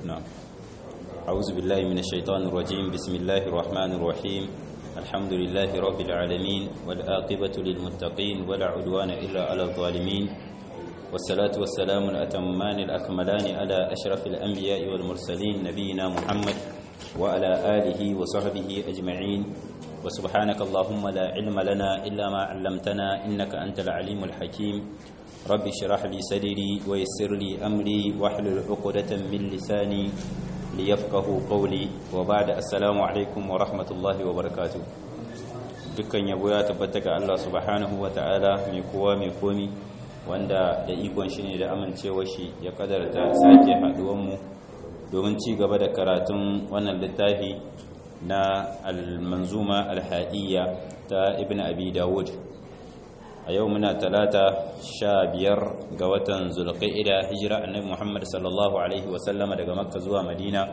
نعم أعوذ بالله من الشيطان الرجيم بسم الله الرحمن الرحيم الحمد لله رب العالمين والآقبة للمتقين ولا عدوان إلا على الظالمين والصلاة والسلام الأتمان الأكملان على أشرف الأنبياء والمرسلين نبينا محمد وعلى آله وصحبه أجمعين وسبحانك اللهم لا علم لنا إلا ما علمتنا إنك أنت العليم الحكيم رب اشرح لي صدري ويسر لي أمري واحلل عقدة من لساني ليفقه قولي وبعد السلام عليكم ورحمة الله وبركاته dukkan yabo ya tabbata ga Allah subhanahu wa ta'ala mai kowa mai komi wanda da ikon shi ne da amincewa shi ya kadarta sake haduwanmu domin ci gaba da karatun wannan littafi na al-manzuma al-hadiyya ta ibn abi dawud a yau muna talata sha biyar ga watan zulqa'ida hijira annabi muhammad sallallahu alaihi wasallama daga makka zuwa madina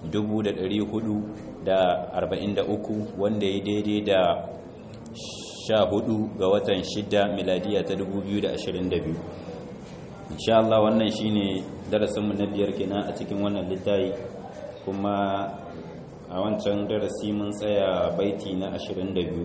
443 wanda ya daidai da sha hudu ga watan shida miladiya ta 2022 insha Allah wannan shine darasinmu na biyar kenan a cikin wannan littafi kuma a wancan darasi mun tsaya baiti na 22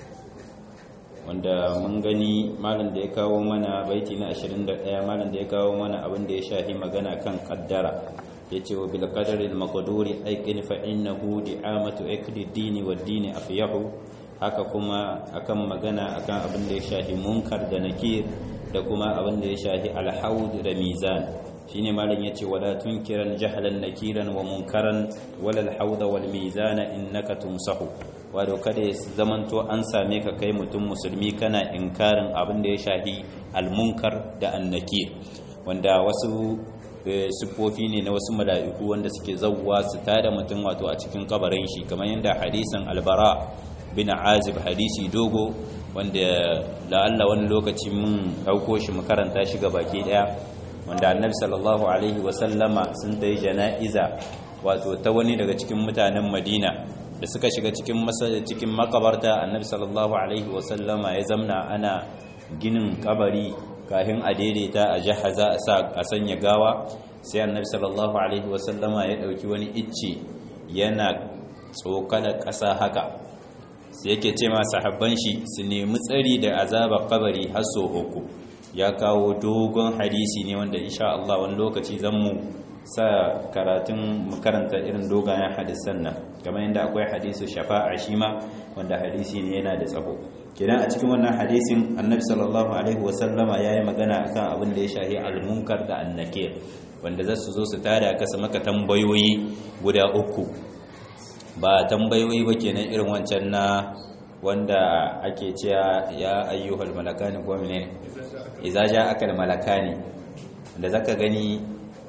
wanda mun gani malam da ya kawo mana baiti na 21 malam da ya kawo mana abin da ya shahi magana kan kaddara yace wa bil qadari al maqduri ayqin fa innahu di'amatu akli dini wad dini afyahu haka kuma akan magana akan abin da ya shahi munkar da nakir da kuma abin da ya shahi al haud da mizan shine malam yace wala tunkiran jahlan nakiran wa munkaran wala al haud wal mizana innaka tumsahu wato kada ya zamanto an same ka kai mutum musulmi kana inkarin abin da ya shahi almunkar da annakir wanda wasu siffofi ne na wasu mala'iku wanda suke zawwa su tada mutum wato a cikin kabarin shi kamar yadda hadisin albara bin azib hadisi dogo wanda la'alla wani lokaci mun dauko shi mu karanta shi ga baki daya wanda annabi sallallahu alaihi wasallama sun tayi jana'iza wato ta wani daga cikin mutanen madina da suka shiga cikin cikin makabarta annabi sallallahu alaihi wasallama ya zamna ana ginin kabari kafin a daidaita a jahaza a sanya gawa sai annabi sallallahu alaihi wasallama ya dauki wani icce yana tsokala ƙasa haka sai yake ce ma sahabban shi su nemi tsari da azabar kabari har so uku ya kawo dogon hadisi ne wanda insha Allah wani lokaci zan mu sa karatun makaranta irin dogayen hadisan nan kamar yadda akwai hadisu shafa'a shi ma wanda hadisi ne yana da tsaho kenan a cikin wannan hadisin annabi sallallahu alaihi wasallama ya yi magana akan abin da ya shahi almunkar da annakir wanda za su zo su tada kasa maka tambayoyi guda uku ba tambayoyi ba kenan irin wancan na wanda ake cewa ya ayyuhal malakani ko menene idza ja'aka al malakani da zaka gani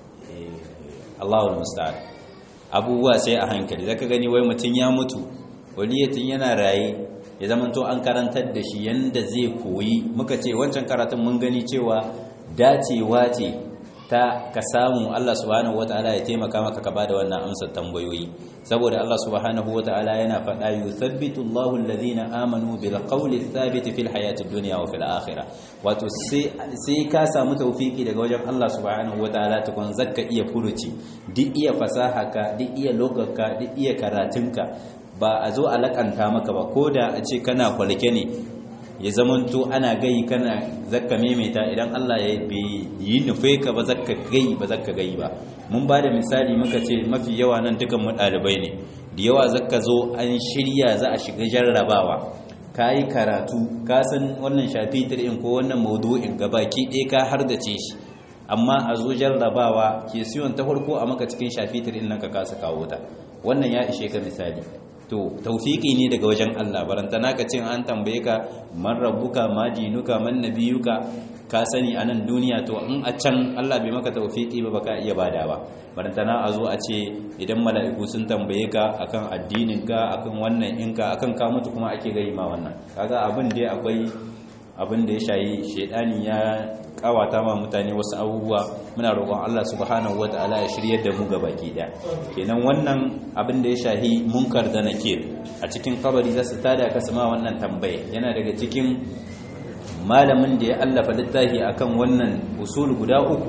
Allahul musta'an abubuwa sai a hankali zaka gani wai mutun ya mutu waliyatin yana raye ya zamanto an karantar da shi yanda zai koyi muka ce wancan karatun mun gani cewa dacewa ce ta ka samu Allah subhanahu wataala ya taimaka maka ka bada wannan amsar tambayoyi saboda Allah subhanahu wataala yana faɗa yuthabbitu Allahu alladhina amanu bil qawli thabit fil hayati dunya wa fil akhirah wato sai sai ka samu tawfiki daga wajen Allah subhanahu wataala tukun zakka iya furuci duk iya fasaha ka duk iya logarka duk iya karatunka ba a zo a lakanta maka ba koda a ce kana kwalke ne ya zamanto ana gai kana zakka maimaita idan Allah ya yi nufe ka ba zakka gai ba zakka gai ba mun ba da misali muka ce mafi yawa nan dukan mu ɗalibai ne da yawa zakka zo an shirya za a shiga jarrabawa ka yi karatu ka san wannan shafitar in ko wannan maudu'in gabaki ɗaya ka har da ce shi amma a zo jarrabawa ke siyon ta farko a maka cikin shafitar in nan ka kasa kawo ta wannan ya ishe ka misali to taufiki ne daga wajen Allah barantana ka cin an tambaye ka man rabbuka ma dinuka man nabiyuka ka sani a nan duniya to in a can Allah bai maka taufiki ba baka iya bada ba barantana a zo a ce idan mala'iku sun tambaye ka akan addinin ka akan wannan inka akan ka mutu kuma ake gai ma wannan kaga abin dai akwai abin da ya shayi shedani ya kawata ma mutane wasu abubuwa muna roƙon Allah subhanahu wataala ya shiryar da mu ga baki daya kenan wannan abin da ya shahi munkar da nakir a cikin kabari za su tada ka sama wannan tambaye yana daga cikin malamin da ya allafa littafi akan wannan usul guda uku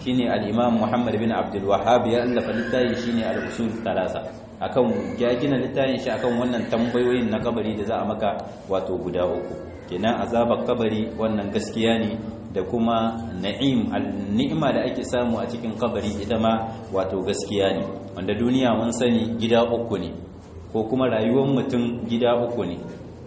shine al-imam Muhammad bin Abdul Wahhab ya allafa littafi shine al-usul thalatha akan ya gina littafin shi akan wannan tambayoyin na kabari da za a maka wato guda uku kenan azabar kabari wannan gaskiya ne da kuma na'im al-ni'ma da ake samu a cikin kabari ita ma wato gaskiya ne wanda duniya mun sani gida uku ne ko kuma rayuwar mutum gida uku ne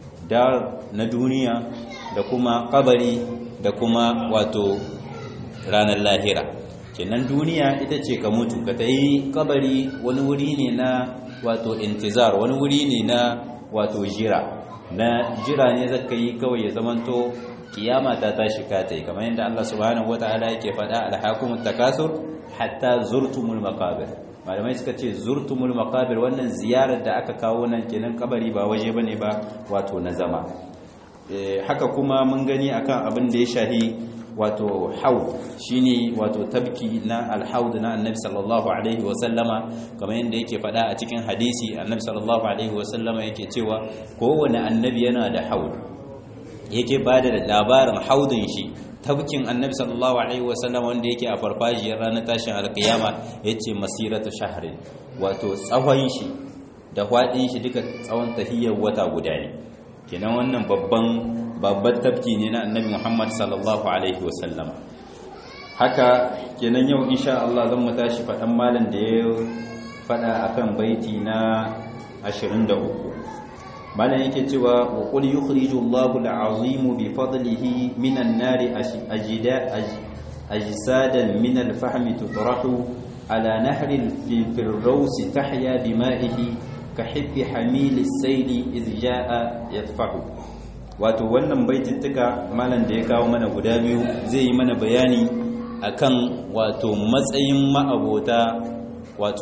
dar na duniya da kuma kabari da kuma wato ranar lahira kenan duniya ita ce ka mutu ka tayi kabari wani wuri ne na wato intizar wani wuri ne na wato jira na jira ne zaka yi kawai ya zamanto kiyama ta tashi ka tai kamar yadda Allah subhanahu wataala yake faɗa alhaqumut takasur hatta zurtumul maqabir malamai suka ce zurtumul maqabir wannan ziyarar da aka kawo nan kenan kabari ba waje bane ba wato na zama haka kuma mun gani akan abin da ya shahi wato haud shine wato tabki na alhaud na annabi sallallahu alaihi wa sallama kamar yadda yake faɗa a cikin hadisi annabi sallallahu alaihi wa sallama yake cewa kowane annabi yana da haud yake bada da labarin haudin shi tabkin annabi sallallahu alaihi wa sallama wanda yake a farfajiyar ranar tashin alkiyama yace masiratu shahrin wato tsawon shi da hwadin shi duka tsawon tahiyyar wata guda ne kenan wannan babban babban tafki ne na annabi Muhammad sallallahu alaihi wasallam haka kenan yau insha Allah zan mu tashi fadan malam da ya fada akan baiti na 23 malam yake cewa wa qul yukhriju Allahu al-azim bi fadlihi minan nari ajida ajsadan min al-fahm tutrahu ala nahri al-firdaus tahya bima'ihi كحب حميل السيل إذ جاء يدفع wato wannan baitittuka malam da ya kawo mana guda biyu zai yi mana bayani akan wato matsayin ma'abota wato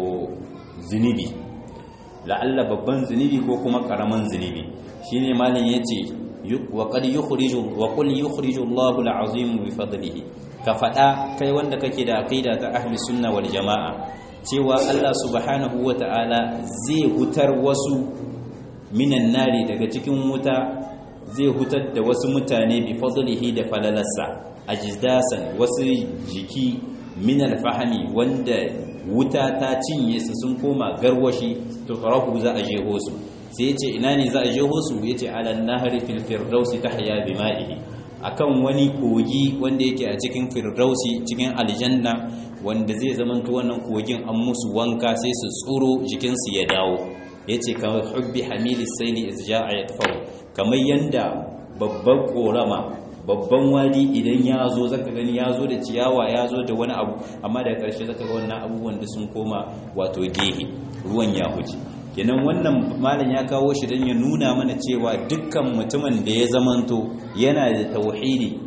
zunubi la'alla babban zunubi ko kuma karaman zunubi shine malam yace wa qad yukhriju wa qul yukhriju Allahu al-azim bi fadlihi ka fada kai wanda kake da aqida ta ahli sunna wal jamaa cewa Allah subhanahu wa ta'ala zai hutar wasu minan nari daga cikin wuta zai hutar da wasu mutane bi fadlihi da falalarsa ajdasan wasu jiki minal fahami wanda wuta ta cinye su sun koma garwashi to farahu za a jeho su sai yace ina ne za a jeho su yace alan nahri fil firdausi tahya bima'ihi akan wani kogi wanda yake a cikin firdausi cikin aljanna wanda zai zamanto wannan kogin an musu wanka sai su tsuro jikinsu ya dawo yace kamar hubbi hamilis sayli iz ja'a yatfau kamar yanda babban korama babban wadi idan ya zo zaka gani ya zo da ciyawa ya zo da wani abu amma daga ƙarshe zaka ga wannan abubuwan da sun koma wato gehe ruwan ya huce kenan wannan malam ya kawo shi don ya nuna mana cewa dukkan mutumin da ya zamanto yana da tauhidi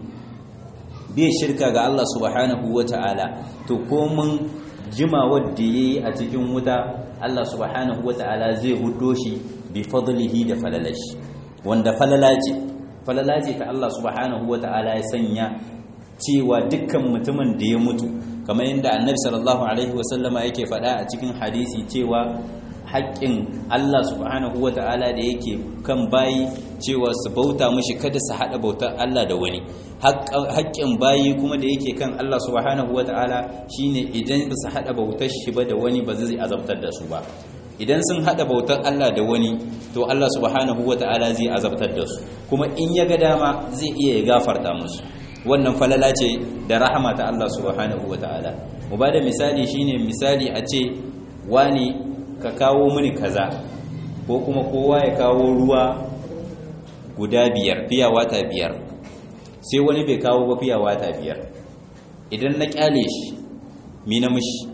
bai shirka ga Allah subhanahu wata'ala to komin jima wadda yayi a cikin wuta Allah subhanahu wata'ala zai hudo shi bi fadlihi da falalashi wanda falalace falalace ta Allah subhanahu wata'ala ya sanya cewa dukkan mutumin da ya mutu kamar yadda annabi sallallahu alaihi wasallama yake faɗa a cikin hadisi cewa haƙƙin Allah subhanahu wa ta'ala da yake kan bayi cewa su bauta mashi kada su haɗa bautar Allah da wani haƙƙin bayi kuma da yake kan Allah subhanahu wa ta'ala shine idan ba su haɗa bautar shi ba da wani ba zai azabtar da su ba idan sun haɗa bautar Allah da wani to Allah subhanahu wa ta'ala zai azabtar da su kuma in ya ga dama zai iya ya gafarta musu wannan falala ce da rahama ta Allah subhanahu wa ta'ala mu ba da misali shine misali a ce wani ka kawo mini kaza ko kuma kowa ya kawo ruwa guda biyar fiya wata biyar sai wani bai kawo ba fiya wata biyar idan na kyale shi mi na mishi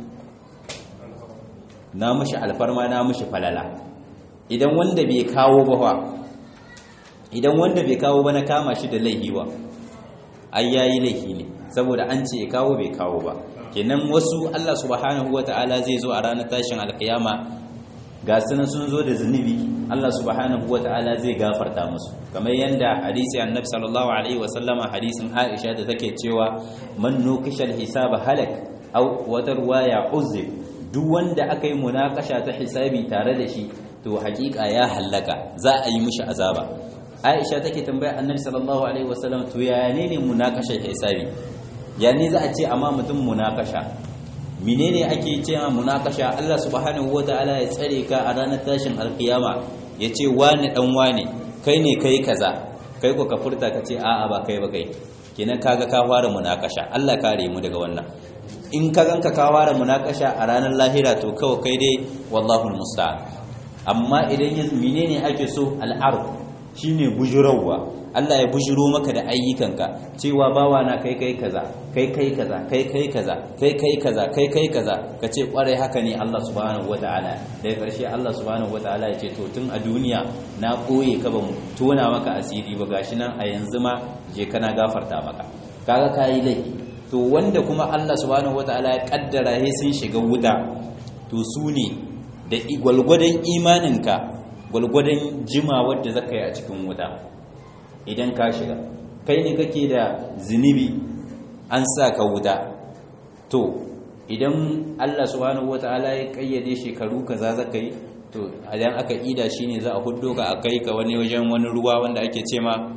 na mishi alfarma na mishi falala idan wanda bai kawo ba fa idan wanda bai kawo ba na kama shi da laihiwa ai yayi laifi ne saboda an ce ya kawo bai kawo ba kenan wasu Allah subhanahu wata'ala zai zo a ranar tashin alkiyama ga sunan sun zo da zunubi Allah subhanahu wata'ala zai gafarta musu kamar yanda hadisi annabi sallallahu alaihi wasallama hadisin Aisha da take cewa man nukishal hisaba halak aw wata ruwaya uzib duk wanda aka yi munakasha ta hisabi tare da shi to hakika ya hallaka za a yi mishi azaba Aisha take tambaya annabi sallallahu alaihi wasallam to yaya ne ne munakashar hisabi yani za a ce amma mutum munakasha menene ake cewa munakasha Allah subhanahu wataala ya tsare ka a ranar tashin alkiyama ya ce wani dan wani kai ne kai kaza kai ko ka furta ka ce a'a ba kai ba kai kenan kaga ka fara munakasha Allah kare mu daga wannan in ka ganka ka fara munakasha a ranar lahira to kawai kai dai wallahu musta'an amma idan ya menene ake so al'ard shine bujurawa Allah ya bujiro maka da ayyukanka cewa bawa na kai kai kaza kai kai kaza kai kai kaza kai kai kaza kai kai kaza kace kwarai haka ne Allah subhanahu wataala daga karshe Allah subhanahu wataala ya ce to tun a duniya na koye ka ba mu tona maka asiri ba gashi nan a yanzu ma je kana gafarta maka kaga kai laifi to wanda kuma Allah subhanahu wataala ya kaddara he sun shiga wuta to su ne da gwalgwadon imaninka gwalgwadon jima wadda zaka yi a cikin wuta idan ka shiga kai ne kake da zunubi an sa ka wuta to idan Allah subhanahu wataala ya kayyade shekaru kaza zaka yi to idan aka ida shine za a huddo ka akai ka wani wajen wani ruwa wanda ake ce ma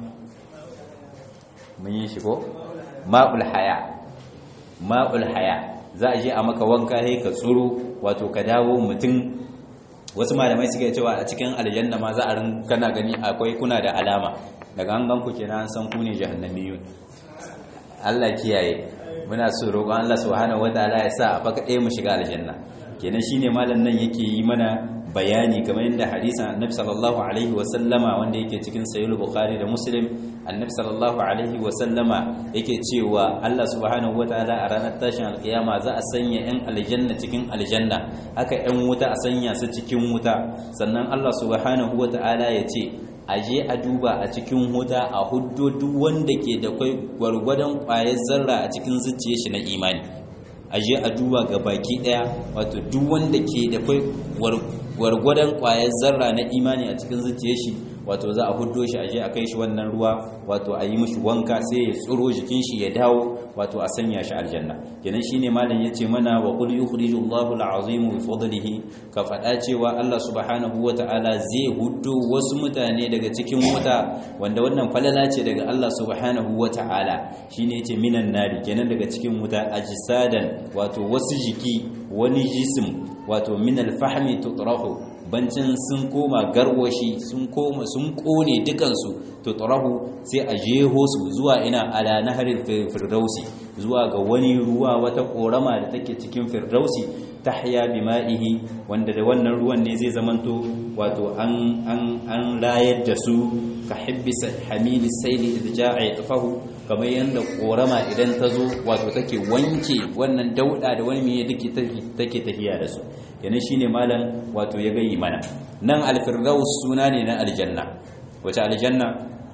mun yi shi ko ma'ul haya ma'ul haya za a je a maka wanka sai ka tsuro wato ka dawo mutum wasu malamai suke cewa a cikin aljanna ma za a rin kana gani akwai kuna da alama daga an ganku kenan an san ku ne jahannamiyun Allah kiyaye muna so roƙon Allah subhanahu wataala ya sa a baka ɗaya mu shiga aljanna kenan shine malam nan yake yi mana bayani kamar yadda hadisin annabi sallallahu alaihi wa sallama wanda yake cikin sahih bukhari da muslim annabi sallallahu alaihi wa sallama yake cewa Allah subhanahu wataala a ranar tashin alkiyama za a sanya yan aljanna cikin aljanna haka yan wuta a sanya su cikin wuta sannan Allah subhanahu wataala ya ce a je a duba a cikin huta a huddo duk wanda ke da kwai gwargwadon kwayar zarra a cikin zuciya shi na imani a je a duba ga baki daya wato duk wanda ke da kwai gwargwadon kwayar zarra na imani a cikin zuciya shi wato za a huddo shi a je a kai shi wannan ruwa wato a yi mishi wanka sai ya tsoro jikin shi ya dawo wato a sanya shi aljanna kenan shine malam yace mana wa qul yukhrijullahu alazim bi fadlihi ka fada cewa Allah subhanahu wataala zai huddo wasu mutane daga cikin wuta wanda wannan falala ce daga Allah subhanahu wataala shine yace minan nari kenan daga cikin wuta ajsadan wato wasu jiki wani jisim wato min alfahmi tutrahu bancin sun koma garwashi sun koma sun kone dukansu to tarahu sai a jeho su zuwa ina ala naharil firdausi zuwa ga wani ruwa wata korama da take cikin firdausi tahya bima'ihi wanda da wannan ruwan ne zai zamanto wato an an an layar da su ka hibbis hamili sayli idja'a yatfahu kamar yanda korama idan ta zo wato take wanke wannan dauda da wani miye take take tafiya da su yana shine malam wato ya gayi mana nan alfirdaus suna ne na aljanna wace aljanna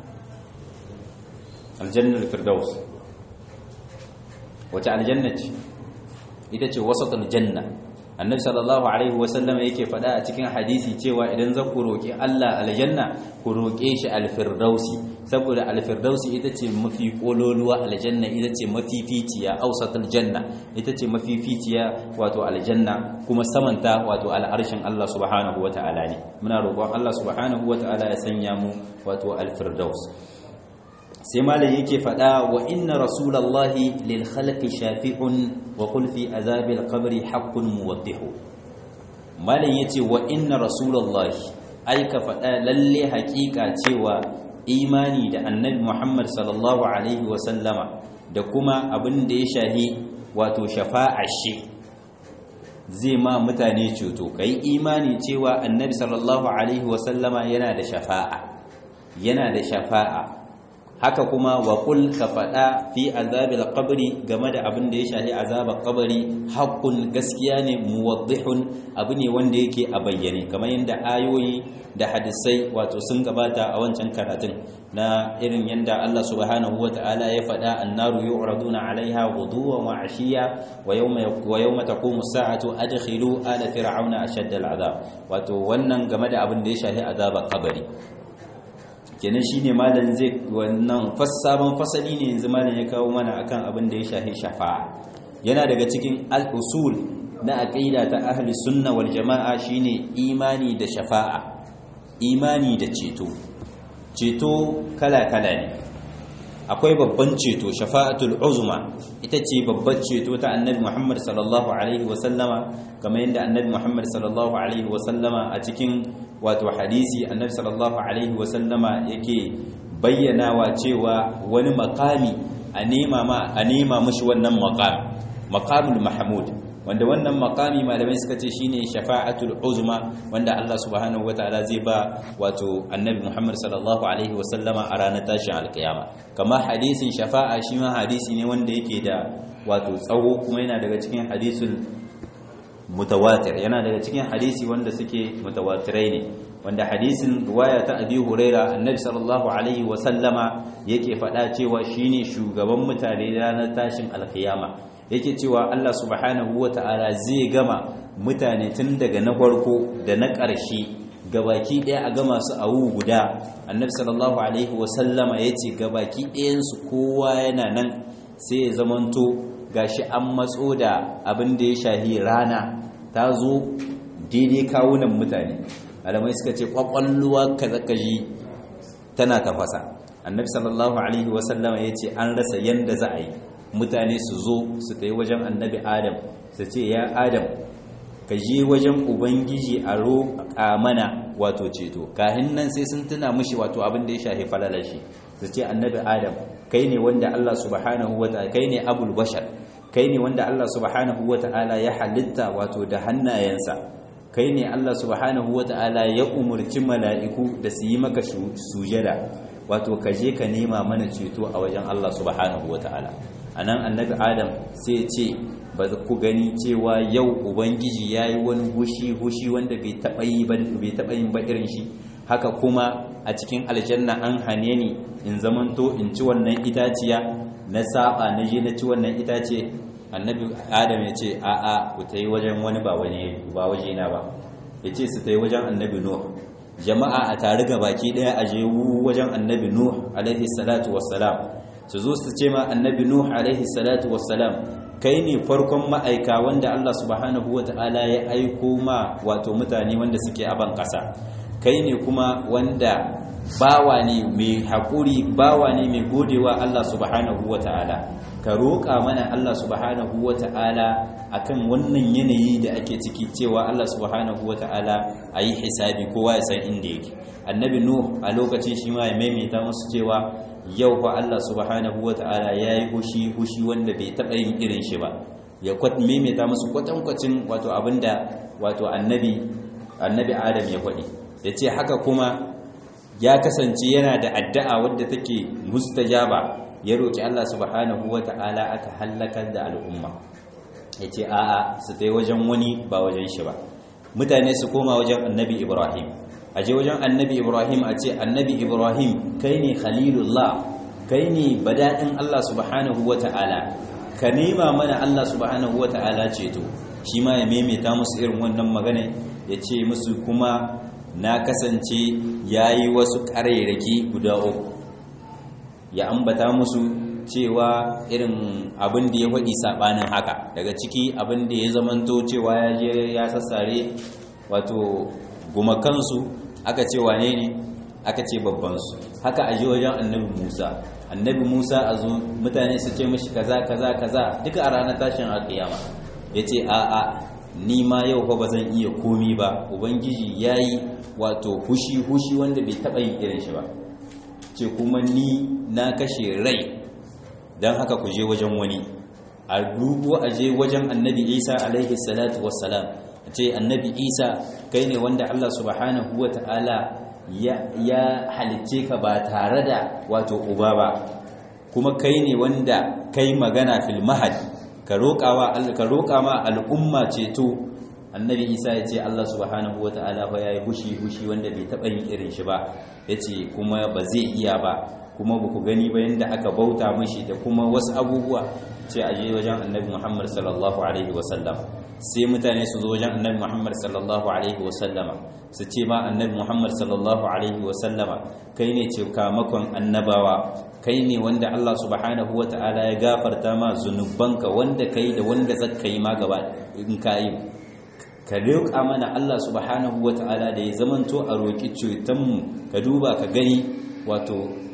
aljanna alfirdaus wace aljanna ce ita ce wasatul janna annabi sallallahu alaihi wasallam yake faɗa a cikin hadisi cewa idan za ku roƙi Allah aljanna ku roƙe shi alfirdausi saboda alfirdausi ita ce mafi kololuwa aljanna ita ce mafificiya ausatul janna ita ce mafificiya wato aljanna kuma samanta wato al'arshin Allah subhanahu wata'ala ne muna roƙon Allah subhanahu wata'ala ya sanya mu wato alfirdaus sai malam yake faɗa wa inna rasulallahi lil khalqi shafi'un wa qul fi azabil qabri haqqun muwaddihu malam yace wa inna rasulallahi ai ka faɗa lalle haƙiƙa cewa imani da annabi Muhammad sallallahu alaihi wa sallama da kuma abin da ya shahi wato shafa'a shi zai ma mutane ceto kai imani cewa annabi sallallahu alaihi wa sallama yana da shafa'a yana da shafa'a haka kuma wa qul ka fada fi azabil qabri game da abin da ya shafi azabar qabri haqqun gaskiya ne muwaddihun abu ne wanda yake a bayyane kamar yadda ayoyi da hadisai wato sun gabata a wancan karatun na irin yadda Allah subhanahu wata'ala ya fada annaru yu'raduna 'alaiha ghuduwan wa 'ashiya wa yawma wa yawma taqumu as-sa'atu adkhilu ala fir'auna ashadda al-'adab wato wannan game da abin da ya shafi azabar qabri kenan shine malam zai wannan sabon fasali ne yanzu malam ya kawo mana akan abin da ya shahi shafa'a yana daga cikin al-usul na aqida ta ahli sunna wal jama'a shine imani da shafa'a imani da ceto ceto kala kala ne akwai babban ceto shafa'atul uzma ita ce babban ceto ta annabi Muhammad sallallahu alaihi wa sallama kamar yadda annabi Muhammad sallallahu alaihi wa sallama a cikin wato hadisi annabi sallallahu alaihi wa sallama yake bayyanawa cewa wani makami a nema ma a nema mushi wannan maqam maqamul mahmud wanda wannan makami malamai suka ce shine shafa'atul uzma wanda Allah subhanahu wataala zai ba wato annabi Muhammad sallallahu alaihi wasallama a ranar tashin alkiyama kamar hadisin shafa'a shi ma hadisi ne wanda yake da wato tsawo kuma yana daga cikin hadisul mutawatir yana daga cikin hadisi wanda suke mutawatirai ne wanda hadisin ruwaya ta abi huraira annabi sallallahu alaihi wasallama yake faɗa cewa shine shugaban mutane ranar tashin alkiyama yake cewa Allah subhanahu wata'ala zai gama mutane tun daga na farko da na ƙarshe gabaki ɗaya a gama su a guda annabi sallallahu alaihi wasallama ya ce gabaki ɗayansu kowa yana nan sai ya zamanto gashi an matso da abin da ya shahi rana ta zo daidai kawunan mutane alamai suka ce kwakwalluwa kazakaji tana tafasa annabi sallallahu alaihi wasallama ya ce an rasa yanda za a yi mutane su zo su ta yi wajen annabi adam su ce ya adam ka je wajen ubangiji a roƙa mana wato ceto kahin nan sai sun tuna mushi wato abin da ya shafi falalar shi su ce annabi adam kai ne wanda Allah subhanahu wa ta'ala kai ne abul bashar kai ne wanda Allah subhanahu wa ta'ala ya halitta wato da hannayensa kai ne Allah subhanahu wa ta'ala ya umurci mala'iku da su yi maka sujada wato ka je ka nema mana ceto a wajen Allah subhanahu wa ta'ala a nan annabi adam sai ce ba ku gani cewa yau ubangiji ya yi wani hushi-hushi wanda bai taɓa yin ba irin shi haka kuma a cikin aljanna an hane ni in zamanto in ci wannan itaciya na saba na je na ci wannan itace annabi adam ya ce a'a ku ta yi wajen wani ba waje na ba ya ce su ta yi wajen annabi nuh jama'a a tare ga baki daya a je wajen annabi nuh alaihi salatu wassalam su zo su ce ma annabi nuh alaihi salatu wassalam kai ne farkon ma'aika wanda Allah subhanahu wata'ala ya aiko ma wato mutane wanda suke a ban kasa kai ne kuma wanda bawa ne mai haƙuri bawa ne mai godewa Allah subhanahu wata'ala ka roƙa mana Allah subhanahu wata'ala akan wannan yanayi da ake ciki cewa Allah subhanahu wata'ala a yi hisabi kowa ya san inda yake annabi nuh a lokacin shi ma ya maimaita musu cewa yau fa Allah subhanahu wata'ala ya yi hushi hushi wanda bai taɓa yin irin shi ba ya maimaita musu kwatankwacin wato abinda wato annabi annabi adam ya faɗi ya ce haka kuma ya kasance yana da addu'a wadda take mustajaba ya roƙi Allah subhanahu wata'ala aka hallakar da al'umma ya ce a'a su ta wajen wani ba wajen shi ba mutane su koma wajen annabi ibrahim a je wajen annabi ibrahim a ce annabi ibrahim kai ne khalilullah kai ne badaɗin allah subhanahu wa ta'ala ka nema mana allah subhanahu wa ta'ala ceto shi ma ya maimaita musu irin wannan magana ya ce musu kuma na kasance ya yi wasu ƙarairaki guda uku ya ambata musu cewa irin abin da ya faɗi saɓanin haka daga ciki abin da ya zamanto cewa ya je ya sassare wato gumakansu aka ce wane ne aka ce babbansu haka a ji wajen annabi musa annabi musa a zo mutane su ce mashi kaza kaza kaza duka a ranar tashin alkiyama ya ce a'a ni ma yau fa ba zan iya komi ba ubangiji ya yi wato hushi hushi wanda bai taɓa yin irin shi ba ce kuma ni na kashe rai don haka ku je wajen wani a dubu a je wajen annabi isa alaihi salatu wassalam ce annabi isa kai ne wanda allah subhanahu wa ta'ala ya halicce ka ba tare da wato uba ba kuma kai ne wanda kai magana fil mahad ka roƙa ma al'umma ceto annabi isa ya ce allah subhanahu wa ta'ala fa ya yi hushi hushi wanda bai taɓa yin irin shi ba ya ce kuma ba zai iya ba kuma ba ku gani ba yadda aka bauta mashi da kuma wasu abubuwa ce a je wajen annabi muhammad sallallahu alaihi wasallam sai mutane su zo wajen annabi muhammad sallallahu alaihi wasallama su ce ma annabi muhammad sallallahu alaihi wasallama kai ne ce kamakon annabawa kai ne wanda allah subhanahu wa ta'ala ya gafarta ma zunubanka wanda kai da wanda zaka yi ma gaba in ka yi ka roƙa mana allah subhanahu wa ta'ala da ya zamanto a roƙi cutanmu ka duba ka gani wato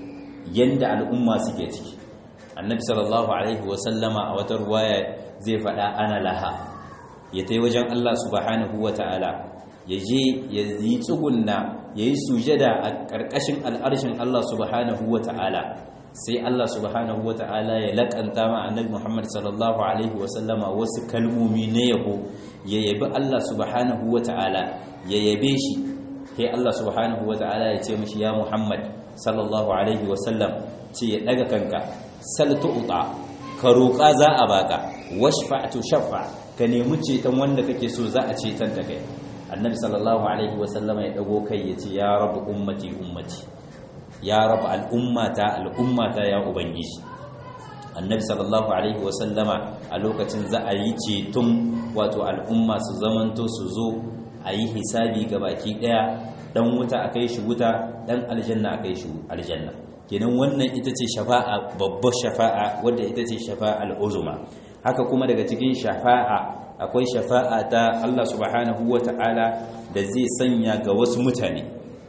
yanda al'umma suke ciki annabi sallallahu alaihi wasallama a wata ruwaya zai faɗa ana laha ya tai wajen Allah subhanahu wata'ala ya je ya yi tsugunna ya yi sujada a ƙarƙashin al'arshin Allah subhanahu wata'ala sai Allah subhanahu wata'ala ya laƙanta ma annabi Muhammad sallallahu alaihi wasallama wasu kalmomi na yabo ya yabi Allah subhanahu wata'ala ya yabe shi sai Allah subhanahu wata'ala ya ce mishi ya Muhammad sallallahu alaihi wasallam ce ya daga kanka sal tu'ta ka roƙa za a baka washfa'tu shaffa ka nemi ceton wanda kake so za a ceton da kai annabi sallallahu alaihi wasallama ya dago kai ya ce ya rabu ummati ummati ya rabu al'ummata al'ummata ya ubangiji annabi sallallahu alaihi wasallama a lokacin za a yi ceton wato al'umma su zamanto su zo a yi hisabi ga baki daya dan wuta a kai shi wuta dan aljanna a kai shi aljanna kenan wannan ita ce shafa'a babbar shafa'a wadda ita ce shafa'a al'uzuma haka kuma daga cikin shafa'a akwai shafa'a ta Allah subhanahu wata'ala da zai sanya ga wasu mutane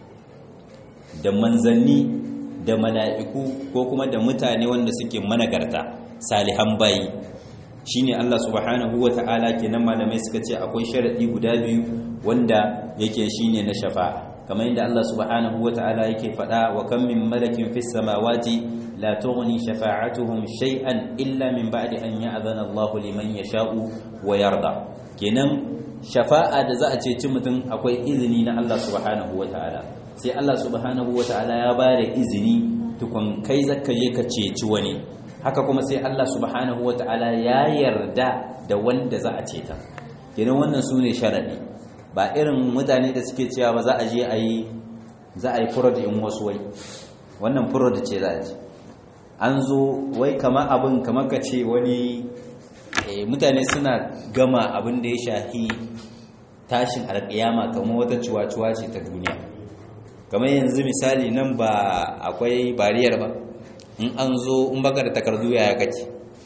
da manzanni da mala'iku ko kuma da mutane wanda suke managarta salihan bayi shine Allah subhanahu wata'ala kenan malamai suka ce akwai sharadi guda biyu wanda yake shine na shafa'a kamar yadda Allah subhanahu wata'ala yake faɗa wa kam min malakin fis samawati la tughni shafa'atuhum shay'an illa min ba'di an ya'zana Allahu liman yasha'u wa yarda kenan shafa'a da za a ce ci mutum akwai izini na Allah subhanahu wata'ala sai Allah subhanahu wata'ala ya bada izini tukun kai zaka je ka ceci wani haka kuma sai Allah subhanahu wata'ala ya yarda da wanda za a ceta kenan wannan sune sharadi ba irin mutane da suke cewa ba za a je a yi za a yi furod in wasu wai wannan furod ce za a ji an zo wai kama abin kama ka ce wani mutane suna gama abin da ya shahi tashin alƙiyama kamar wata cuwa-cuwa ce ta duniya kamar yanzu misali nan ba akwai bariyar ba in an zo in baka da takardu yaya kake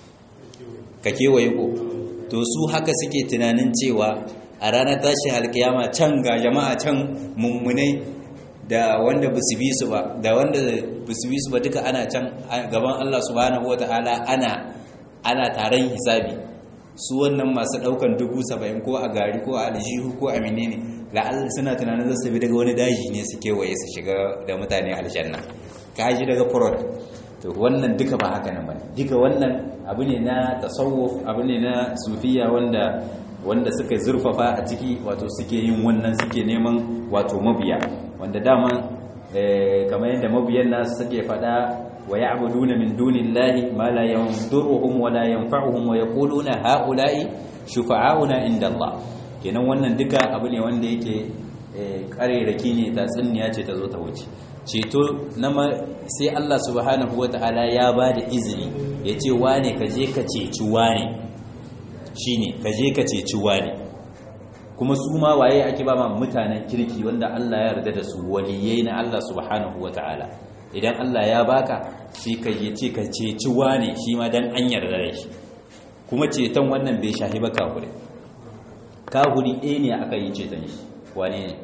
ka kewaye ko to su haka suke tunanin cewa a ranar tashin alkiyama can ga jama'a can mummunai da wanda ba su bi su ba da wanda ba su bi su ba duka ana can gaban Allah subhanahu wata'ala ana ana taron hisabi su wannan masu daukan dubu saba'in ko a gari ko a aljihu ko a menene la'alla suna tunanin zasu bi daga wani daji ne su kewaye su shiga da mutane aljanna kaji daga furod to wannan duka ba haka nan bane duka wannan abu ne na tasawuf abu ne na sufiya wanda wanda suka zurfafa a ciki wato suke yin wannan suke neman wato mabiya wanda dama kamar yadda mabiyan nasu suke fada wa ya'buduna min dunillahi ma la yanduruhum wa la yanfa'uhum wa yaquluna ha'ula'i shufa'auna inda Allah kenan wannan duka abu ne wanda yake kareraki ne ta tsinniya ce ta zo ta wuce ceto na sai Allah subhanahu wata'ala ya ba da izini ya ce wane ka je ka ceci wane shine ka je ka ceci wane kuma su ma waye ake ba ma mutanen kirki wanda Allah ya yarda da su waliyai na Allah subhanahu wata'ala idan Allah ya baka sai ka je ce ka ceci wane shi ma dan an yarda da shi kuma ceton wannan bai shahi ba kafure kafuri ɗaya ne aka yi ceton shi wane ne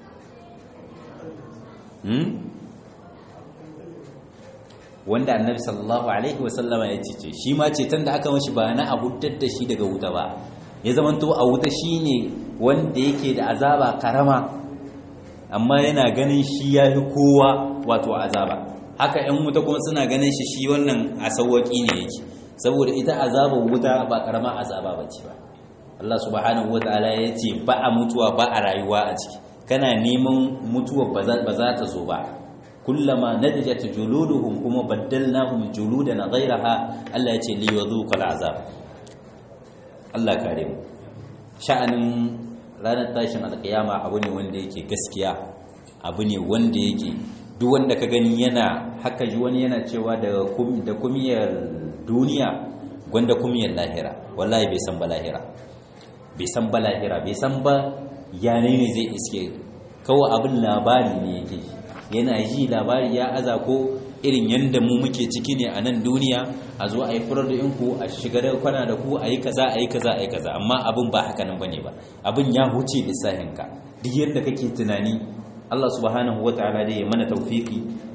wanda annabi sallallahu alaihi wasallama ya cece shi ma ceton da aka mashi ba na a hutar da shi daga wuta ba ya zamanto a wuta shine wanda yake da azaba karama amma yana ganin shi ya fi kowa wato azaba haka yan wuta kuma suna ganin shi shi wannan a sauwaki ne yake saboda ita azabar wuta ba karama azaba ba ce ba Allah subhanahu wa ta'ala ya ce ba a mutuwa ba a rayuwa a ciki kana neman mutuwa ba za ta zo ba kullama nadijat juluduhum kuma baddalnahum juludan ghayraha Allah ya ce li yadhuqal azab Allah kare mu sha'anin ranar tashin alkiyama abu ne wanda yake gaskiya abu ne wanda yake duk wanda ka gani yana haka ji wani yana cewa da da kumiyar duniya gwanda kumiyar lahira wallahi bai san ba lahira bai san ba lahira bai san ba yane ne zai iske kawai abin labari ne yake yana ji labari ya aza ko irin yadda mu muke ciki ne a nan duniya a zo a yi furar da inku a shiga da kwana da ku a yi kaza a yi kaza a yi kaza amma abin ba haka nan bane ba abin ya huce lissahinka duk yadda kake tunani Allah subhanahu wa ta'ala dai ya mana tawfiki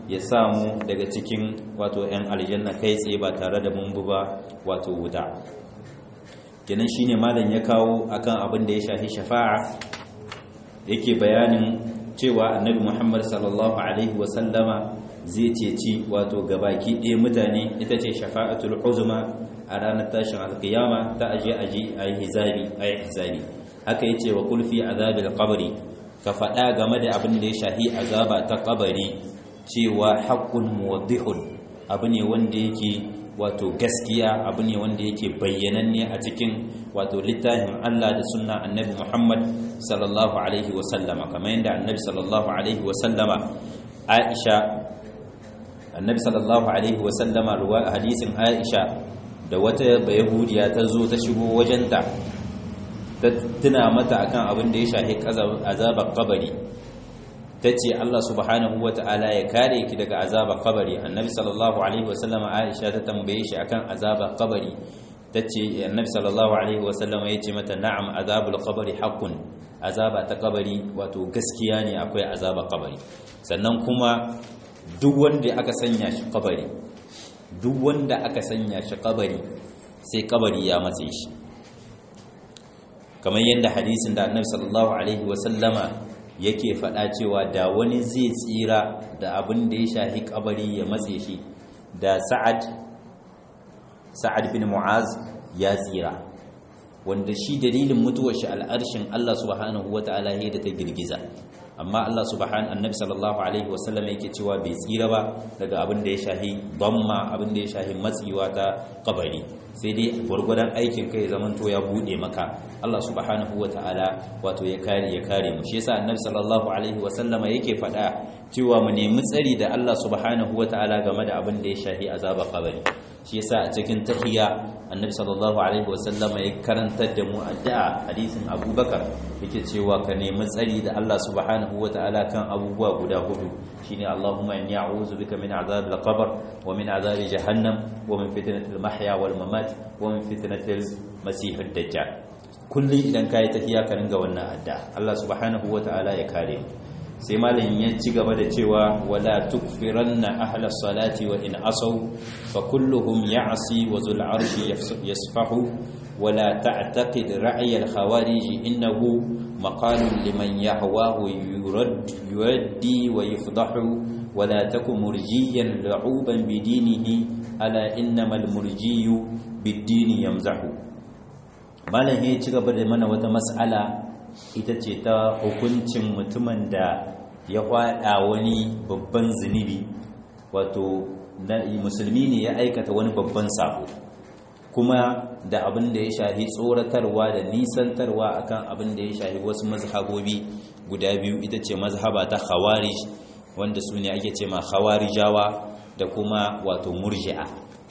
ya samu daga cikin wato 'yan aljanna kai tsaye ba tare da mun ba wato wuta kenan shine malam ya kawo akan abin da ya shafi shafa'a yake bayanin cewa annabi Muhammad sallallahu alaihi wasallama zai ceci wato gabaki ɗaya mutane ita ce shafa'atul uzma a ranar tashin alkiyama ta aje aje ayi hisabi ayi hisabi haka yace wa kulfi azabil qabri ka faɗa game da abin da ya shahi azaba ta kabari cewa haqqun muwaddihun abu ne wanda yake wato gaskiya abu ne wanda yake bayyananne a cikin wato littafin Allah da sunna annabi Muhammad sallallahu alaihi wa sallama kamar yadda annabi sallallahu alaihi wa sallama Aisha annabi sallallahu alaihi wa sallama ruwa hadisin Aisha da wata bayahudiya ta zo ta shigo wajenta ta tuna mata akan abin da ya shahi azabar kabari ta ce Allah subhanahu wa ta'ala ya kare ki daga azabar kabari annabi sallallahu alaihi wasallama aisha ta tambaye shi akan azabar kabari ta ce annabi sallallahu alaihi wasallama ya ce mata na'am azabul kabari haqqun azaba ta kabari wato gaskiya ne akwai azabar kabari sannan kuma duk wanda aka sanya shi kabari duk wanda aka sanya shi kabari sai kabari ya matse shi kamar yadda hadisin da annabi sallallahu alaihi wasallama yake faɗa cewa da wani zai tsira da abin da ya shahi kabari ya matse shi da sa'ad sa'ad bin mu'az ya tsira wanda shi dalilin mutuwar shi al'arshin Allah subhanahu wata'ala ya da ta girgiza amma Allah subhanahu annabi sallallahu alaihi wasallam yake cewa bai tsira ba daga abin da ya shahi bamma abin da ya shahi matsiwa ta kabari sai dai gwargwadon aikin kai zamanto ya bude maka Allah subhanahu ta'ala wato ya kare ya kare mu shi yasa annabi sallallahu alaihi wasallama yake faɗa cewa mu nemi tsari da Allah subhanahu ta'ala game da abin da ya shahi azaba kabari shi yasa a cikin tahiyya annabi sallallahu alaihi wasallama ya karantar da mu addu'a hadisin abubakar yake cewa ka nemi tsari da Allah subhanahu ta'ala kan abubuwa guda hudu shine Allahumma inni a'udhu bika min azabil qabr wa min azabi jahannam wa min fitnatil mahya wal mamat wa min fitnatil masihid dajjal kulli idan kai tahiya ka ringa wannan adda Allah subhanahu ta'ala ya kare mu sai malamin ya ci gaba da cewa wala tukfiranna ahla salati wa in asaw fa kulluhum ya'si wa zul arshi yasfahu wala ta'taqid ra'y al khawarij innahu maqalun liman yahwahu yurad yuaddi wa yafdahu wala takum murjiyan la'uban bidinihi ala innamal murjiyu bid-dini yamzahu malamin ya ci gaba da mana wata mas'ala ita ce ta hukuncin mutumin da ya hwada wani babban zunubi wato musulmi ne ya aikata wani babban sabo kuma da abin da ya shahi tsoratarwa da nisantarwa akan abin da ya shahi wasu mazhabobi guda biyu ita ce mazhaba ta khawarij wanda su ne ake ce ma khawarijawa da kuma wato murji'a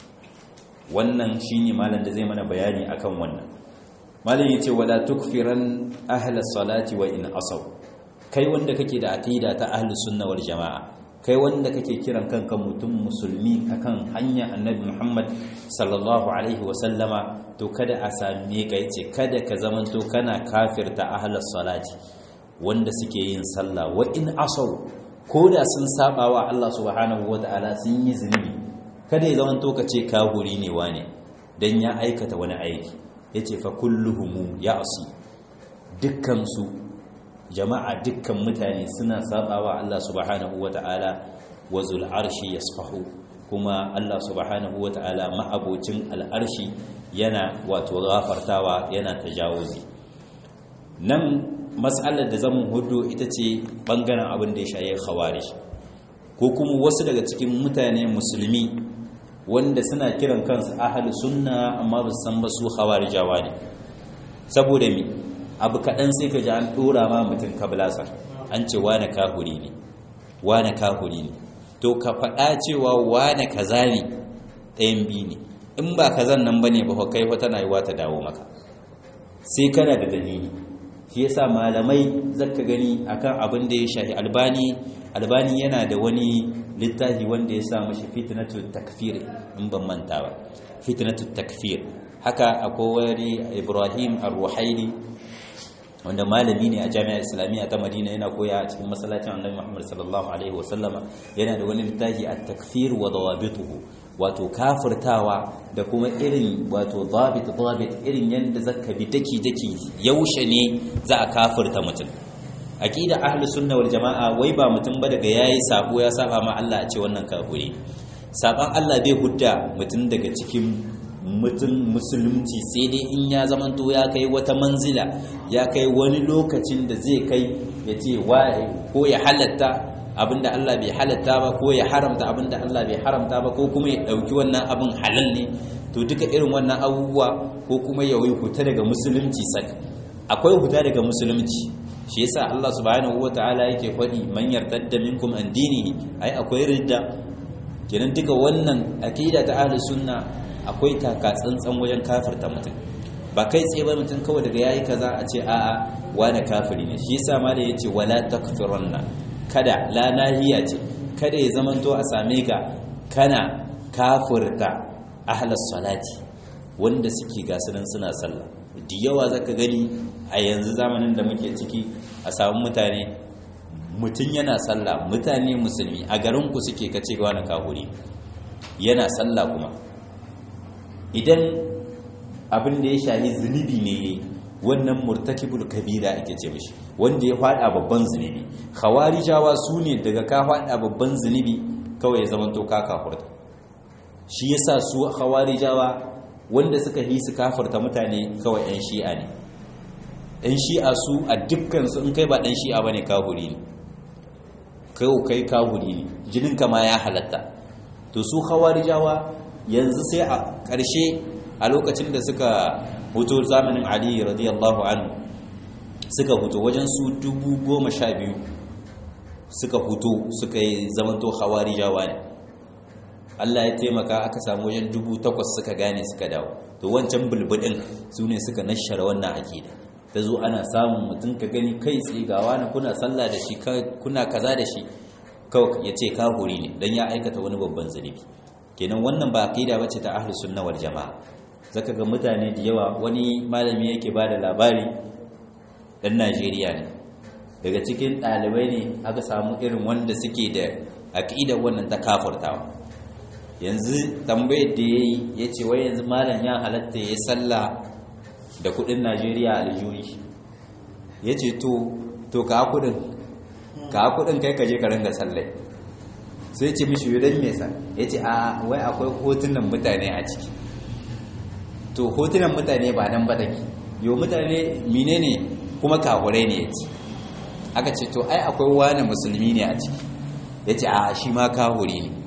wannan shine malam da zai mana bayani akan wannan malam yace wala tukfiran ahla salati wa in asaw kai wanda kake da aqida ta ahli sunna wal jamaa kai wanda kake kiran kanka mutum musulmi akan hanya annabi Muhammad sallallahu alaihi wa sallama to kada a same ka yace kada ka zamanto kana kafirta ahli salati wanda suke yin sallah wa in asaw koda sun saba wa Allah subhanahu wataala sun yi zunubi kada ya zamanto ka ce kahuri ne wane dan ya aikata wani aiki ya ce fa kulluhumu ya asu dukkansu jama'a dukkan mutane suna sabawa Allah subhanahu wata'ala wa zul arshi yasfahu kuma Allah subhanahu wata'ala ma'abocin al'arshi yana wato gafartawa yana tajawuzi nan mas'alar da zamu hudu ita ce bangaren abin da ya shaye khawarij ko kuma wasu daga cikin mutane musulmi wanda suna kiran kansu ahli sunna amma ba su san ba su khawarijawa ne saboda mi abu kaɗan sai ka ji an ɗora ma mutum kablasar an ce wane kahuri ne wane kahuri ne to ka faɗa cewa wane kaza ne ɗayan biyu ne in ba kazan nan bane ba kai wata na yiwa ta dawo maka sai kana da dalili shi yasa malamai zaka gani akan abin da ya shahi albani albani yana da wani littafi wanda ya sa mashi fitnatu takfir in ban manta ba fitnatu takfir haka akwai wani ibrahim ar-ruhaili wanda malami ne a jami'ar islamiyya ta madina yana koya a cikin masallacin annabi muhammad sallallahu alaihi wasallama yana da wani littafi a takfir wa dawabituhu wato kafirtawa da kuma irin wato dabit dabit irin yadda zaka bi daki daki yaushe ne za a kafirta mutum aqida ahli sunna wal jamaa wai ba mutum ba daga yayi sabo ya saba ma Allah a ce wannan kafiri saban Allah bai hudda mutum daga cikin mutum musulunci sai dai in ya zamanto ya kai wata manzila ya kai wani lokacin da zai kai ya ce ko ya halatta abinda Allah bai halatta ba ko ya haramta abinda Allah bai haramta ba ko kuma ya dauki wannan abin halal ne to duka irin wannan abubuwa ko kuma ya yi huta daga musulunci sak akwai huta daga musulunci shi yasa Allah subhanahu wataala yake faɗi man yartadda minkum an dinihi ai akwai ridda kenan duka wannan aqida ta ahlus sunna akwai taka tsantsan wajen kafirta mutum ba kai tsaye ba mutum kawai daga yayi kaza a ce a'a wani kafiri ne shi yasa ma da yace wala takfiranna kada la nahiya ce kada ya zamanto a same ka kana kafirta ahlus salati wanda suke gasunan suna sallah da yawa zaka gani a yanzu zamanin da muke ciki a samu mutane mutum yana sallah mutane musulmi a garin ku suke kace wani kafiri yana sallah kuma idan abin da ya shahi zunubi ne wannan murtakibul kabira ake ce mishi wanda ya fada babban zunubi khawarijawa su ne daga ka fada babban zunubi kawai ya zamanto ka kafurta shi yasa su khawarijawa wanda suka yi su kafurta mutane kawai yan shi'a ne yan shi'a su a dukkan su in kai ba dan shi'a bane kafuri ne kai kai kafuri ne jinin ma ya halatta to su khawarijawa yanzu sai a ƙarshe a lokacin da suka huto zamanin ali radiyallahu anhu suka huto wajen su dubu goma sha biyu suka huto suka yi zamanto hawari jawa ne Allah ya taimaka aka samu wajen dubu takwas suka gane suka dawo to wancan bulbudin su ne suka nashara wannan akida ta zo ana samun mutum ka gani kai tsaye ga wani kuna sallah da shi kuna kaza da shi kawai ya ce kahuri ne don ya aikata wani babban zunubi kenan wannan ba aqida bace ta ahlus sunna wal jamaa zaka ga mutane da yawa wani malami yake bada labari dan Najeriya ne daga cikin dalibai ne aka samu irin wanda suke da aqida wannan ta kafirtawa yanzu tambayar da yayi yace wai yanzu malam ya halatta ya sallah da kudin Najeriya aljuri yace to to ka kudin ka kudin kai ka je ka ringa sallai sai ce mishi yudan mesa ya ce a wai akwai hotunan mutane a ciki to hotunan mutane ba nan ba take yau mutane mine ne kuma kahurai ne ya ce aka ce to ai akwai wani musulmi ne a ciki ya ce a shi ma kahuri ne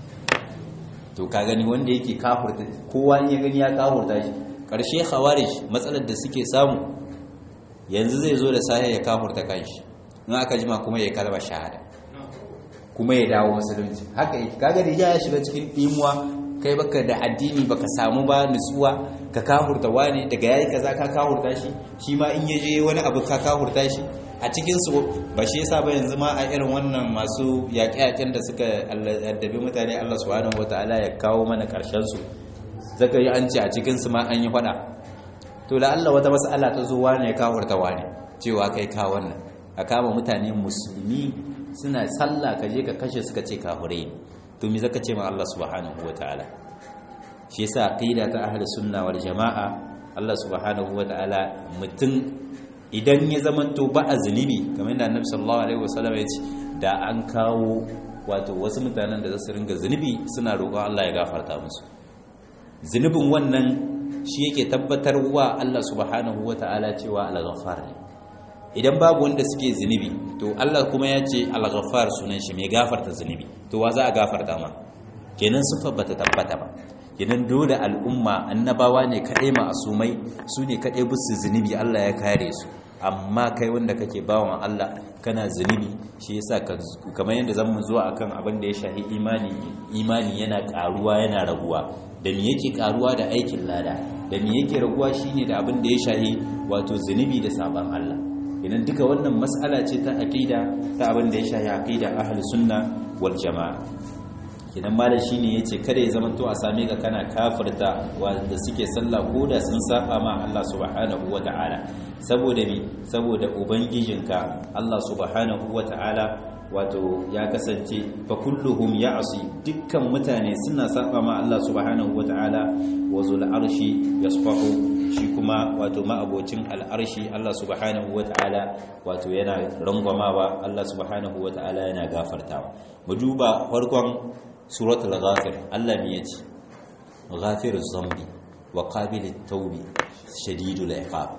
to ka gani wanda yake kahurta kowa ya gani ya kahurta shi ƙarshe khawarij matsalar da suke samu yanzu zai zo da sahi ya kahurta kanshi in aka jima kuma ya kalma shahada kuma ya dawo musulunci haka yake kaga da ya shiga cikin dimuwa kai baka da addini baka samu ba nutsuwa ka kahurta wani daga yayi kaza ka kahurta shi shi ma in yaje wani abu ka kahurta shi a cikin su ba shi yasa ba yanzu ma a irin wannan masu yaƙe-yaƙen da suka addabi mutane Allah subhanahu wataala ya kawo mana ƙarshen su zaka yi an ce a cikin su ma an yi faɗa to la Allah wata mas'ala ta zo wani ya kahurta wani cewa kai ka wannan a kama mutane musulmi suna sallah ka je ka kashe suka ce kafirai to me zaka ce ma Allah subhanahu wataala shi yasa aqida ta ahli sunna wal jamaa Allah subhanahu wataala mutum idan ya zamanto ba a zunubi kamar yadda Annabi sallallahu alaihi wasallam ya ce da an kawo wato wasu mutanen da za su ringa zunubi suna roƙon Allah ya gafarta musu zunubin wannan shi yake tabbatarwa Allah subhanahu wataala cewa al-ghaffar ne idan babu wanda suke zunubi to Allah kuma ya ce al-ghaffar sunan shi mai gafarta zunubi to wa za a gafarta ma kenan sifar bata tabbata ba kenan dole al'umma annabawa ne kaɗai ma'asumai su ne kaɗai busu zunubi Allah ya kare su amma kai wanda kake bawan Allah kana zunubi shi yasa kamar yadda zamu zo akan abin da ya shahi imani imani yana karuwa yana raguwa da me yake karuwa da aikin lada da me yake raguwa shine da abin da ya shahi wato zunubi da saban Allah idan duka wannan mas'ala ce ta aqida ta abin da ya shahi aqida ahlus sunna wal jamaa kidan malam shine yace kada ya zamanto a same ka kana kafirta wanda suke sallah ko da sun saba ma Allah subhanahu wata'ala saboda me saboda ubangijinka Allah subhanahu wata'ala wato ya kasance fa kulluhum ya'si dukkan mutane suna saba ma Allah subhanahu wata'ala wa zul arshi yasfahu shi kuma wato ma'abocin al'arshi Allah subhanahu wata'ala wato yana rangwamawa Allah subhanahu wata'ala yana gafartawa mu duba farkon suratul ghafir Allah ne yace ghafiruz zambi wa qabilit tawbi shadidul iqab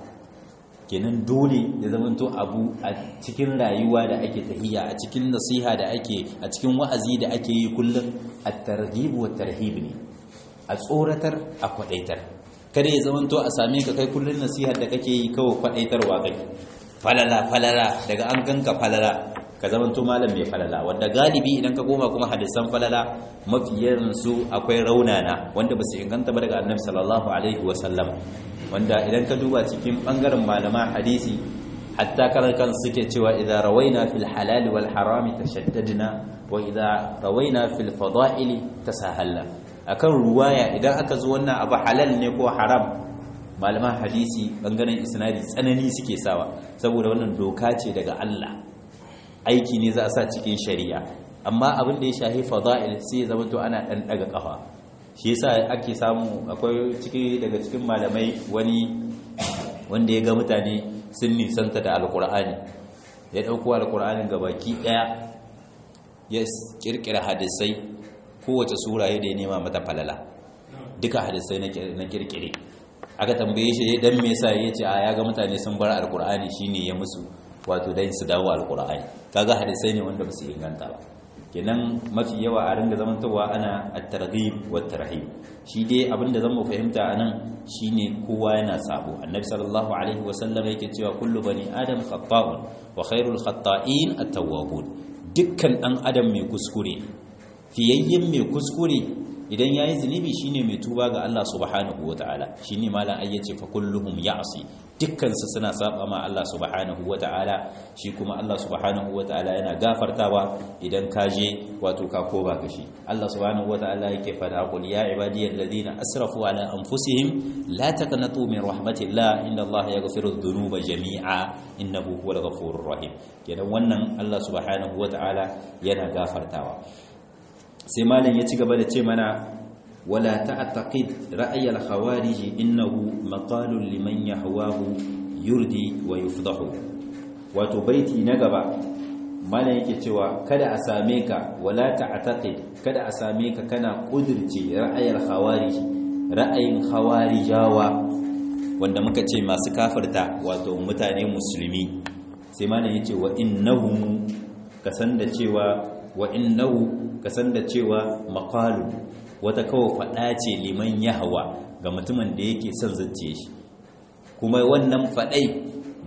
kenan dole ya zamanto abu a cikin rayuwa da ake tahiya a cikin nasiha da ake a cikin wa'azi da ake yi kullum at-targhib wa tarhib ne a tsoratar a kwadaitar kada ya zamanto a same ka kai kullun nasihar da kake yi kawai kwadaitarwa kai falala falala daga an ganka falala ka zamanto malam mai falala wanda galibi idan ka koma kuma hadisan falala mafiyan su akwai raunana wanda ba su inganta ba daga annabi sallallahu alaihi wa sallam wanda idan ka duba cikin bangaren malama hadisi hatta kan suke cewa idza rawaina fil halal wal haram tashaddadna wa idza rawaina fil fada'il tasahalna akan ruwaya idan aka zo wannan abu halal ne ko haram malaman hadisi bangaren isnadi tsanani suke sawa saboda wannan doka ce daga Allah aiki ne za a sa cikin shari'a amma abin da ya shahi fada'il sai ya zama to ana dan daga kafa shi yasa ake samu akwai ciki daga cikin malamai wani wanda ya ga mutane sun nisanta da alkur'ani ya dauko alkur'anin gabaki daya ya kirkira hadisai kowace sura ya da ya nema mata falala duka hadisai na kirkire aka tambaye shi dan me yasa yace a ya ga mutane sun bar alkur'ani shine ya musu wato dan su dawo alkur'ani kaga hadisai ne wanda ba su inganta ba kenan mafi yawa a ringa zamantowa ana at-targhib wa tarhib shi dai abinda zan mu fahimta anan shine kowa yana sabo annabi sallallahu alaihi wa sallam yake cewa kullu bani adam khata'un wa khairul khata'in at-tawwabun dukkan dan adam mai kuskure fiyayyen mai kuskure idan yayi zunubi shine mai tuba ga Allah subhanahu wataala shine malam ayyace fa kulluhum ya'si dukkan su suna saba ma Allah subhanahu wataala shi kuma Allah subhanahu wataala yana gafartawa idan ka je wato ka koba ka shi Allah subhanahu wataala yake fada qul ya ibadiyal ladina asrafu ala anfusihim la taqnatu min rahmatillah inna Allah yaghfiru dhunuba jami'a innahu huwal ghafurur rahim kenan wannan Allah subhanahu wataala yana gafartawa sai malam ya ci gaba da ce mana wala ta'taqid ra'ay al-khawarij innahu maqalun liman yahwahu yurdi wa yufdahu wato baiti na gaba malam yake cewa kada a same ka wala ta'taqid kada a same ka kana kudirce ra'ay al-khawarij ra'ayin khawarijawa wanda muka ce masu kafirta wato mutane musulmi sai malam yace wa innahu kasan da cewa wa innahu kasan da cewa maqalu wata kawo fada ce liman yahawa ga mutumin da yake son zuciye shi kuma wannan fadai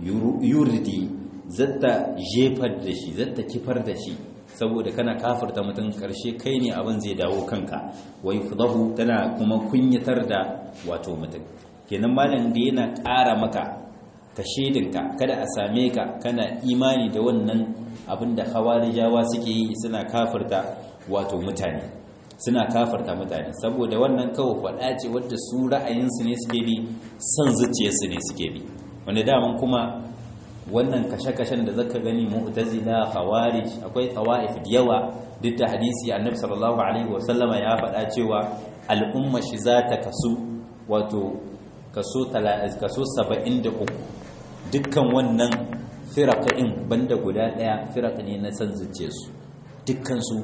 yurdi zatta jefar da shi zatta kifar da shi saboda kana kafirta mutum karshe kai ne abin zai dawo kanka wai fudahu tana kuma kunyatar da wato mutum kenan malam da yana ƙara maka ka shedinka kada a same ka kana imani da wannan abin da hawarijawa suke yi suna kafirta wato mutane suna kafarta mutane saboda wannan kawo faɗa ce wadda su ra'ayinsu ne suke bi son zuciyarsu ne suke bi wanda daman kuma wannan kashe-kashen da zaka gani mu'tazila khawarij akwai tawaif da yawa duk da hadisi annabi sallallahu alaihi wasallama ya faɗa cewa al'umma shi za ta kasu wato kaso kaso 73 dukkan wannan firaqin banda guda daya firaq ne na san zuciyarsu dukkan su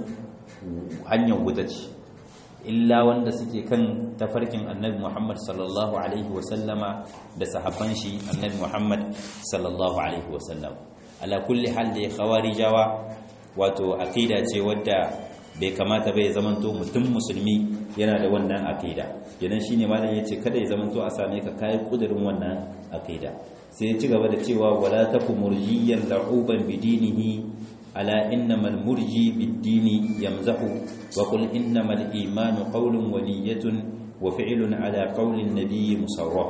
hanyar wuta ce illa wanda suke kan tafarkin annabi Muhammad sallallahu alaihi wasallama da sahabban shi annabi Muhammad sallallahu alaihi wasallam ala kulli hal da khawarijawa wato aqida ce wadda bai kamata bai zamanto mutum musulmi yana da wannan aqida idan shine malam yace kada ya zamanto a same ka kai kudirin wannan aqida sai ya ci gaba da cewa wala taku murjiyan la'uban bidinihi ألا إنما المرجي بالدين يمزح وقل إنما الإيمان قول ونية وفعل على قول النبي مصرح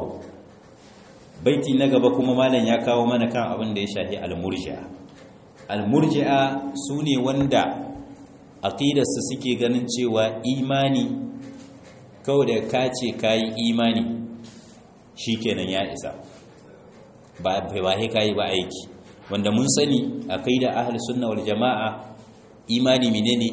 بيتي نغبكم مالا يا كاو mana kan abin da ya shahi al-murji'a al-murji'a sune wanda aqidarsu suke ganin cewa imani kawai da ka ce kayi imani shikenan ya isa ba ba sai kayi ba aiki wanda mun sani aqida ahli sunna wal jamaa imani menene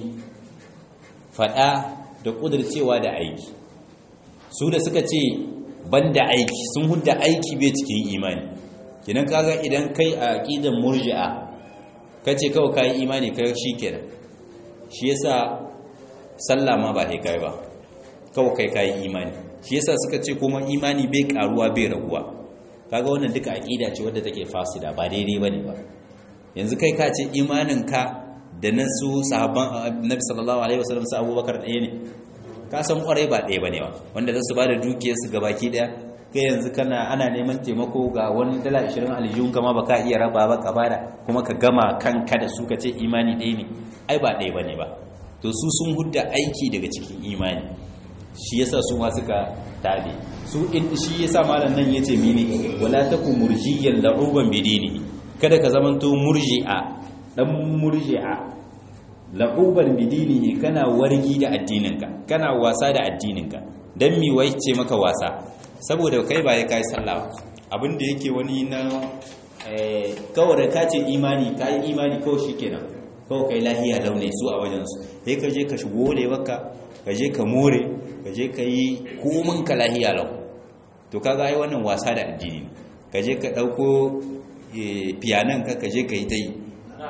fada da kudircewa da aiki su da suka ce banda aiki sun hudda aiki bai cikin imani kinan kaga idan kai a aqidan murji'a kace kawai kai imani kai shikenan shi yasa sallah ma ba sai kai ba kawai kai kai imani shi yasa suka ce kuma imani bai karuwa bai raguwa kaga wannan duka aqida ce wadda take fasida ba daidai bane ba yanzu kai ka ce imanin ka da na su sahabban annabi sallallahu alaihi wasallam su abubakar ɗaya ne ka san kwarai ba ɗaya bane ba wanda za su ba da dukiyarsu ga baki ɗaya kai yanzu kana ana neman taimako ga wani dala 20 aljihun kama baka iya raba ba ka bada kuma ka gama kanka da su ka ce imani ɗaya ne ai ba ɗaya bane ba to su sun hudda aiki daga cikin imani shi yasa su ma suka tabe su in shi yasa malam nan yace mini wala taku murjiyan la'uban bidini kada ka zamanto murji'a dan murji'a la'uban bidini kana wargi da addininka kana wasa da addininka dan mi wai ce maka wasa saboda kai ba ya kai sallah abinda yake wani na eh kawai ka ce imani kai imani kawai shikenan kawai kai lahiya laune su a wajen su sai ka je ka shigo da waka ka je ka more ka je ka yi komin ka lahiya lau to kaga ai wannan wasa da addini ka je ka dauko piyanan ka ka je ka yi ta yi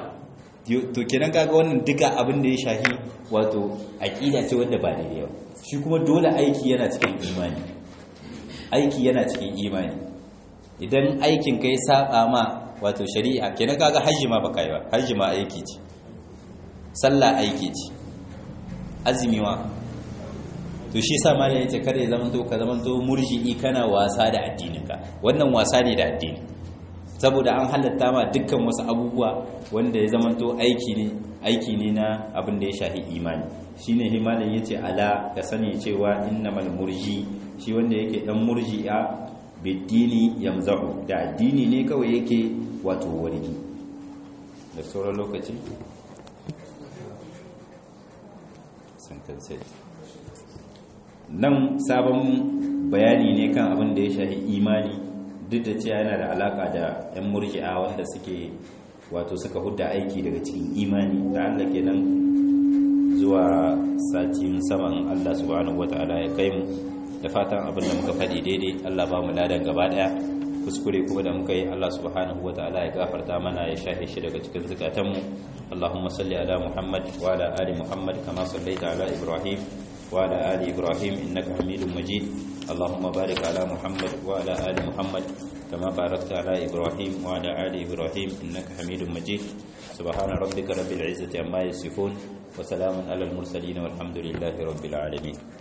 to kenan kaga wannan duka abin da ya shahi wato aqida ce wanda ba daidai ba shi kuma dole aiki yana cikin imani aiki yana cikin imani idan aikin kai saba ma wato shari'a kenan kaga hajji ma baka yi ba hajji ma aiki ce sallah aiki ce azumi ma to shi sa malai yace kada ya zamanto ka zamanto murji'i kana wasa da addininka wannan wasa ne da addini saboda an halatta ma dukkan wasu abubuwa wanda ya zamanto aiki ne aiki ne na abin da ya shafi imani shine himalin yace ala ka sani cewa innamal murji shi wanda yake dan murji'a biddini yamzahu da addini ne kawai yake wato wargi da sauran lokaci nan sabon bayani ne kan abin da ya shafi imani duk da cewa yana da alaka da 'yan murji'a wanda suke wato suka hudda aiki daga cikin imani da Allah kenan zuwa satin saman Allah subhanahu wataala ya kai mu da fatan abin da muka faɗi daidai Allah ba mu ladan gaba daya kuskure kuma da muka yi Allah subhanahu wataala ya gafarta mana ya shafe shi daga cikin zukatanmu Allahumma salli ala Muhammad wa ala ali Muhammad kama sallaita ala Ibrahim wa ala ali Ibrahim innaka Hamidum Majid Allahumma barik ala Muhammad wa ala ali Muhammad kama barakta ala Ibrahim wa ala ali Ibrahim innaka Hamidum Majid subhana rabbika rabbil izzati amma yasifun wa salamun ala al mursalin walhamdulillahi rabbil alamin